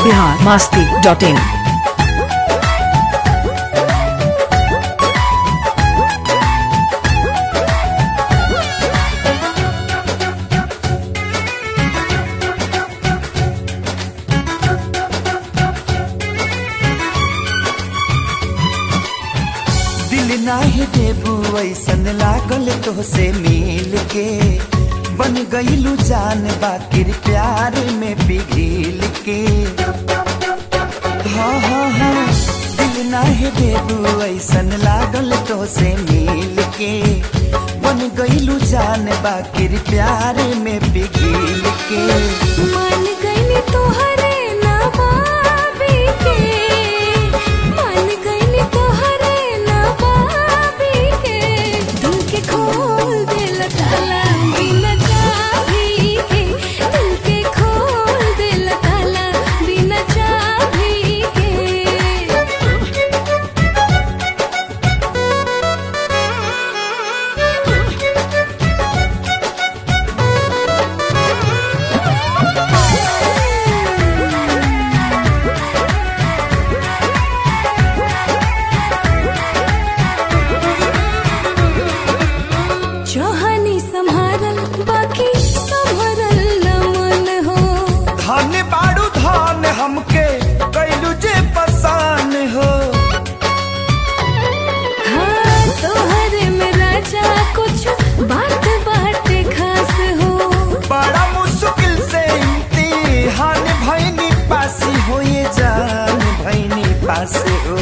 Bihar Masti dot in दिल नाही देबू ऐसन लागल तोहसे मिल के बन गईलू जान बाकिर प्यार में पिघिल के हाँ हाँ हाँ दिल नाही देबू ऐसन लागल तोहसे मिल के बन गईलू जान बाकिर प्यार में पिघिल के मान गईली तोहरे नवाबी के मान गईली तोहरे नवाबी के दिल के खोल दिल ताला बिना चाबी के दिल के खोल दिल ताला बिना चाबी के चाहनी संभारल बाकी संभरल न मन हो धन बाड़ू धन हमके कैलू जे पसान हो हाँ तोहरे में राजा कुछ बात बाटे खास हो बड़ा मुश्किल से इम्तिहान भैनी पासी हो ये जान भैनी पास हो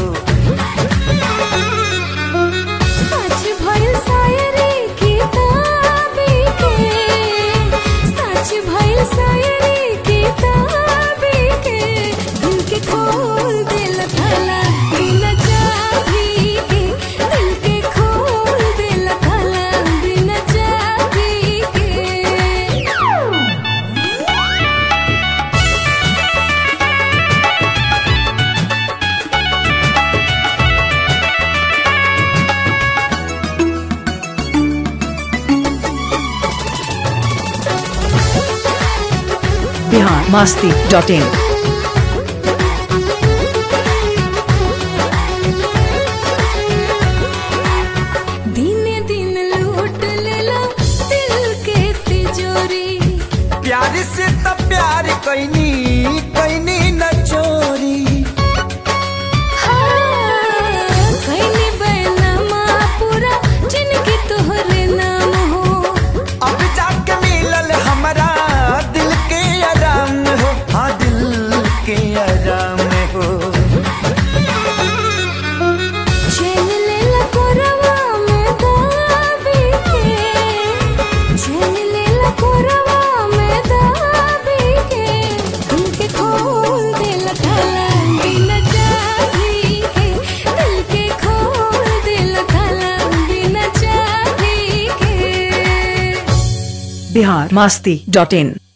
सच भइल शायरी किताबी के सच भइल शायरी किताबी के दिल के खोल दिल थाला बिना चाबी के दिल के खोल दिल थाला बिना चाबी के बिहार मास्ती डॉट इन दिने दिन लूट लेला दिल के तिजोरी प्यार से त प्यार कैनी कैनी न चोरी हाँ, कैली बैनामा पूरा जिनकी तोहरे नाम हो अब जाके मिलल हमारा दिल के आराम हो हाँ दिल के आराम हो चैन लेला कोरवा में दाबी के चैन लेला कोरवा में दाबी के दिल के खोल दिल थाला बिना चाबी के दिल के खोल दिल थाला बिना चाबी के बिहार मास्ती डॉट इन